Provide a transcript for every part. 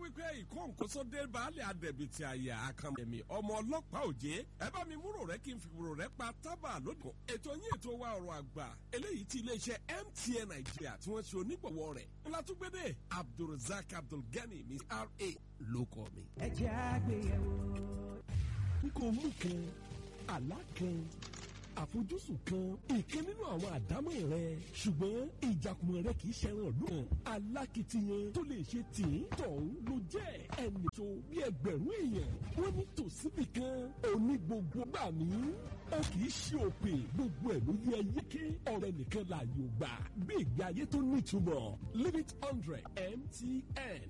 wípé ìkóǹkóṣódé baálé adẹ̀bìtì àyà àkànmẹ̀mí ọmọ ọlọ́pàá òjé ẹ bá mi múrò rẹ kí n fi wúrò rẹ pa tábà lónìí. ètò yín ètò wa ọ̀rọ̀ àgbà eléyìí tí iléeṣẹ́ MTN Nàìjíríà tí wọ́n ṣe onígbọ̀wọ́ rẹ̀ ńlá tún gbédè Abdulrasaq Abdulgani mi ra ló kọ́ mi. ẹ jẹ́ àgbéyẹ̀wò. n kò mú kan àlá kan àfojúsùn kan ìkan nínú àwọn àdámọ̀ rẹ ṣùgbọ́n ìjàkùmọ̀ rẹ kì í ṣẹran ìlú kan alákìtiyan tó lè ṣe tì í tọ̀hún ló jẹ́ ẹnì tó bí ẹgbẹ̀rún èèyàn wọ́n ní tòsíbì kan òní gbogbo gbà mí ó kì í ṣe òpè gbogbo ẹ̀ ló yẹ yéké ọ̀rẹ́ nìkan láàyò gbà bí ìgbé ayé tó nítumọ̀ limit hundred MTN.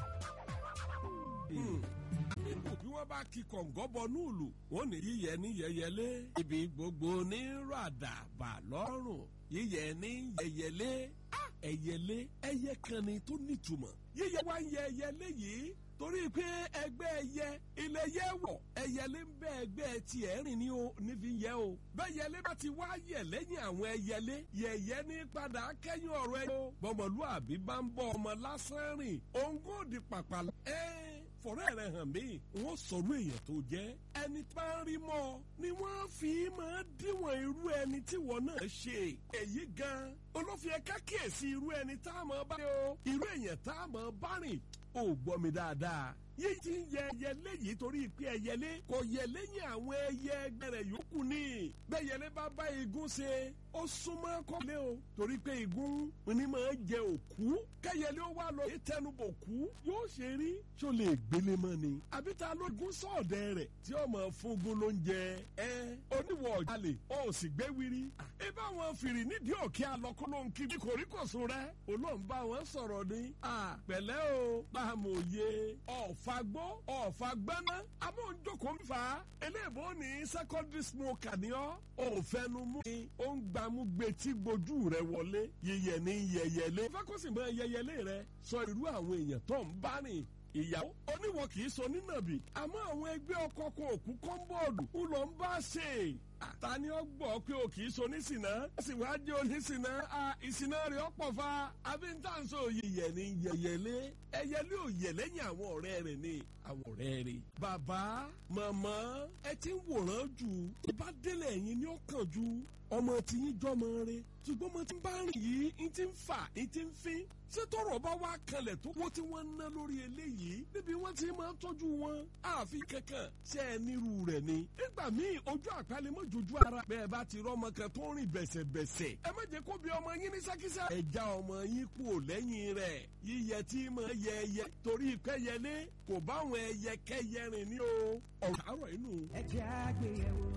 nínú bí wọ́n bá kí kọ̀ǹgọ́ bọ núùlù wọ́n ní yíyẹ ní yẹyẹlé ibi gbogbo ní ràdàbà lọ́rùn yíyẹ ní yẹyẹlé Ah, ẹyẹlé ẹyẹ kan ni tó nítumọ̀ yíyẹ wá ń yẹ ẹyẹlé yìí torí pé ẹgbẹ́ ẹyẹ ilẹ̀ yẹ wọ̀ ẹyẹlé ń bẹ ẹgbẹ́ tiẹ̀ rìn ní o nífi yẹ o bẹ́ẹ̀ yẹlé bá ti wá yẹ lẹ́yìn àwọn ẹyẹlé yẹ̀yẹ́ ní padà kẹ́yìn ọ̀rọ̀ ẹ̀ o bọ́mọlúàbí bá ń bọ́ ọmọ lásán rìn òǹgó di pàpà ẹ́ fọ̀rẹ́ rẹ̀ hàn mí wọ́n sọ̀rọ̀ èèyàn tó jẹ́ ẹni tí wọ́n rí mọ́ ni wọ́n fi máa díwọ̀n irú ẹni tí wọ́n náà ṣe èyí gan olófin ẹ̀ka kíyèsí irú ẹni tá a máa bá rìn o irú èèyàn tá a máa bá rìn ò gbọ́ mi dáadáa yìí ti ń yẹ ẹyẹlé yìí torí pé ẹyẹlé kò yẹ lẹ́yìn àwọn ẹyẹ ẹgbẹ́ rẹ̀ yòókù ní bẹ́yẹlé bá bá igun ṣe ó súnmọ́ kọ́lé o torí pé igun ni máa jẹ òkú kẹyẹlé ó wà lọ yìí tẹnubọ kú yóò ṣe rí ṣó lè gbélé mọ́ ni àbí ta ló gún sọ̀ọ̀dẹ rẹ̀ tí ó máa fúngun ló ń jẹ ẹ oníwọ̀ ọ̀jalè ó sì gbé wiri ibà wọn fìrì nídìí òkè alọ́kọ́ ló ń kí bí kòríkòsùn rẹ olóhùn bá wọn sọ̀rọ̀ ni pẹ̀lẹ́ o bá a mọ̀ òye ọ̀fagbó ọ̀fagbẹ́ná amóhùnjókòó ń fa eléèbó ní secondary smoker ni ọ́ òfẹnumú ni ó ń gbàmú gbetí gbojú rẹ wọlé yẹyẹ ní yẹyẹlé fákọ́sì mọ́ yẹyẹlé rẹ sọ irú àwọn èèyàn tó ń bá rìn ìyàwó oníwọ̀ kì í sọ nínàbì àmọ́ àwọn ẹgbẹ́ ọkọ kan òkú kọ́ńbọ̀ọ̀dù ń lọ ń bá ṣe ta ni ó gbọ́ pé o kì í so nísìnà ó sì wá jẹ́ onísìnà ìsìnà rẹ̀ ọ̀pọ̀ fa abíntáǹsó yẹyẹ ní yẹyẹlé ẹyẹlé ò yẹ lẹ́yìn àwọn ọ̀rẹ́ rẹ̀ ni àwọn ọ̀rẹ́ rẹ̀. bàbá màmá ẹ ti ń wòran jù ìbá délẹ̀ yín ni ó kàn jù ọmọ tí yín jọmọ rẹ̀ ṣùgbọ́n mo ti ń bá rìn yìí ń ti ń fà ń ti ń fín ṣé tọrọ bá wá kalẹ̀ tó wọ́n tí wọ́n ń ná lórí eléyìí níbi wọ́n ti máa ń tọ́jú wọn àfi kankan ṣe é nírú rẹ̀ ni. nígbà míì ojú àpálẹ̀ mọ́ jojú ara bẹ́ẹ̀ bá ti rọ́mọ kan tó ń rìn bẹ̀sẹ̀bẹ̀sẹ̀ ẹ má jẹ́ kó bí ọmọ yín ní sákísà. ẹ já ọmọ yín kú ò lẹ́yìn rẹ̀ yíyẹ tí máa yẹ ẹyẹ torí kẹyẹlé kò báwọn ẹyẹ kẹyẹ rìn ní o. ọ̀rọ̀ àárọ̀ inú. ẹ jẹ́ àgbéyẹ̀wò.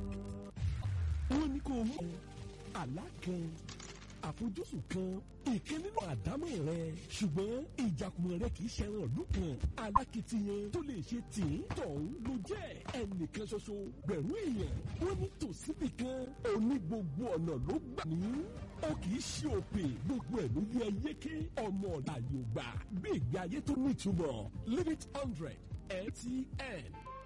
wọ́n ní kó mú àlá kan àfojúsùn kan ìkan nínú àdámọ̀ rẹ ṣùgbọ́n ìjàkùmọ̀ rẹ kì í ṣẹran ìlú kan alákìtiyan tó lè ṣe tì í tọ̀hún ló jẹ́ ẹnìkan ṣoṣo gbẹ̀rún èèyàn wọ́n ní tòsíbì kan òní gbogbo ọ̀nà ló gbà ní ó kì í ṣe òpè gbogbo ẹ̀ ló yẹ yéké ọmọ ọ̀la yorùbá bí ìgbé ayé tó nítumọ̀ limit hundred MTN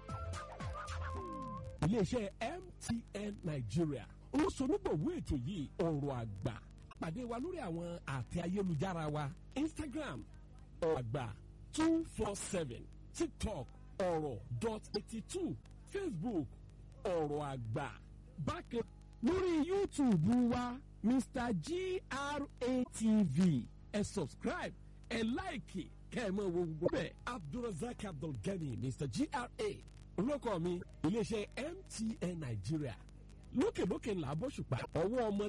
iléeṣẹ́ MTN Nigeria olóṣonígbòwó ètò yìí ọ̀rọ̀ àgbà pàdé wa lórí àwọn àtẹ ayélujára wa Instagram ọ̀rọ̀ àgbà two four seven TikTok ọ̀rọ̀ dot eighty two Facebook ọ̀rọ̀ àgbà bákan lórí YouTube wa Mr GRATV ẹ subscribe ẹ láìkì kẹ́ ẹ máa wo gbogbo bẹ́ẹ̀ Abdulrasaq Abdulgani Mr GRA olóko mi iléeṣẹ́ MTN Nigeria lókèlókè ńlá bọ́ṣùpá ọwọ́ ọmọ